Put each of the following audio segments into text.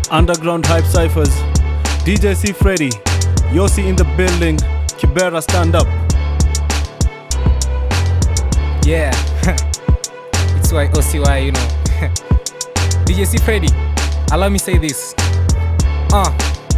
Underground Hype Cyphers, DJ C Freddy, Yossi in the building, Kibera stand up. Yeah, it's why OCY, you know. DJ C Freddy, allow me say this. Uh,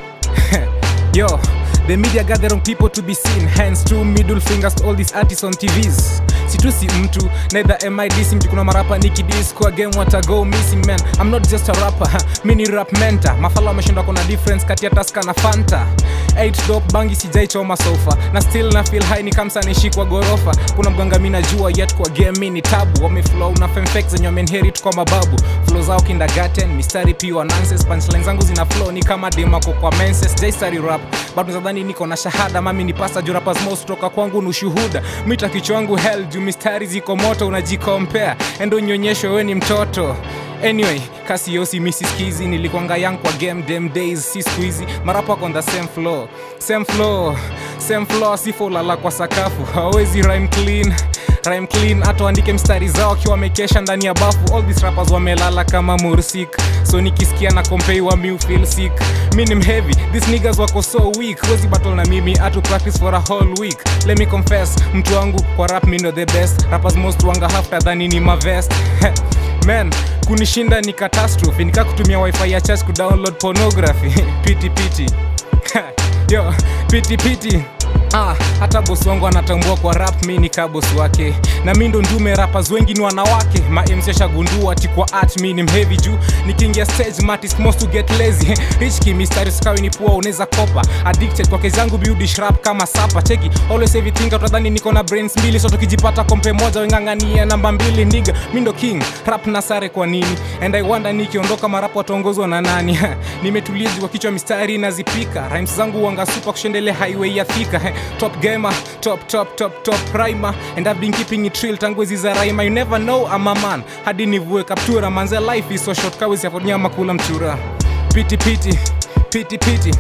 yo, the media gather on people to be seen, hence two middle fingers to all these artists on TVs. situ si mtu neither am I dissing kuna marapa nikidis kwa game wata go missing man I'm not just a rapper mi ni rap mentor mafala wameshindwa kuna difference kati ya taska na fanta 8 dop bangi sijaichoma sofa na still na feel high ni kamsa nishikwa gorofa kuna mganga mi najua yet kwa game mi ni tabu wameflow na femfek zenye wamenherit kwa mababu flow zao kindergarten mistari pure nonsense punchline zangu zina flow ni kama demako kwa menses jaistari rap bado nadhani niko na shahada mami ni pasa juu rappers most toka kwangu ni ushuhuda mita kichwa wangu hell juu mistari ziko moto unajikompea endo nyonyesho we ni mtoto anyway kasi yosi misiskizi nilikwanga yang kwa game dem days si squeezy marapa on the same floor same floor same floor sifo ulala kwa sakafu hawezi rhyme clean rhyme clean hata waandike mstari zao akiwa wamekesha ndani ya bafu all these rappers wamelala kama mursik so nikisikia na kompeiwa mi feel sick mi ni mheavy these niggas wako so weak wezi battle na mimi atu practice for a whole week let me confess mtu wangu kwa rap mi ndo the best rappers most wanga hafta dhani ni mavest man kunishinda ni catastrophe nika kutumia wifi ya church kudownload pornography piti piti yo piti piti Ah, hata bosi wangu anatambua kwa rap mi ni kabos wake na mi ndo ndume rappers wengi ni wanawake mamc ashagundua ati kwa art mi ni mhevi juu nikiingia stage matis most to get lazy richki mistari skawi ni pua unaweza kopa addicted kwa kezi yangu build rap kama sapa cheki always everything utadhani niko na brains mbili so tukijipata kompe moja weng'ang'ania namba mbili ndiga mi ndo king rap na sare kwa nini and i wonder nikiondoka marapo wataongozwa na nani nimetulia juu kwa kichwa mistari nazipika rhymes zangu wanga super kushendele highway ya thika top gamer top top top top rhymer and i've been keeping it real tangu hizi za rhymer you never know I'm a man hadi nivue kaptura manze life is so short kawezi afonyama kula mchura piti piti piti piti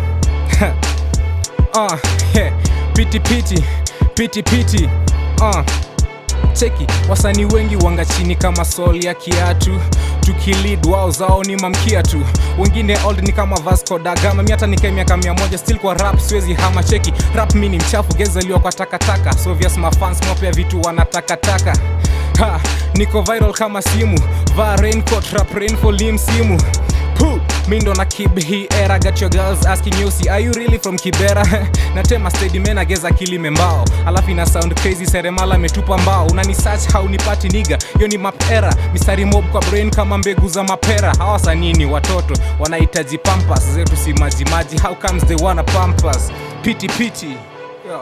uh, yeah. piti piti piti piti uh. cheki wasanii wengi wanga chini kama sol ya kiatu tukilid wao zao ni mamkia tu wengine old ni kama vasco da gama mi hata nikae miaka mia moja still kwa rap siwezi hama cheki rap mi ni mchafu gezaliwa kwa takataka sovias mafans mapya vitu wanatakataka ha, niko viral kama simu va raincoat rap rainfall msimu Puh, mi ndo na kib hii era got your girls asking you see are you really from kibera natema steady men ageza kilime mbao alafu ina sound crazy seremala ametupa mbao unani search haunipati niga hiyo ni map era mistari mob kwa brain kama mbegu za mapera hawa wasanii ni watoto wanahitaji pampas zetu si majimaji how comes they wanna pampas piti piti yeah.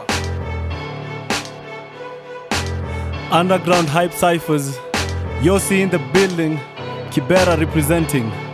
Underground Hype Cyphers, Yossi in the building, Kibera representing.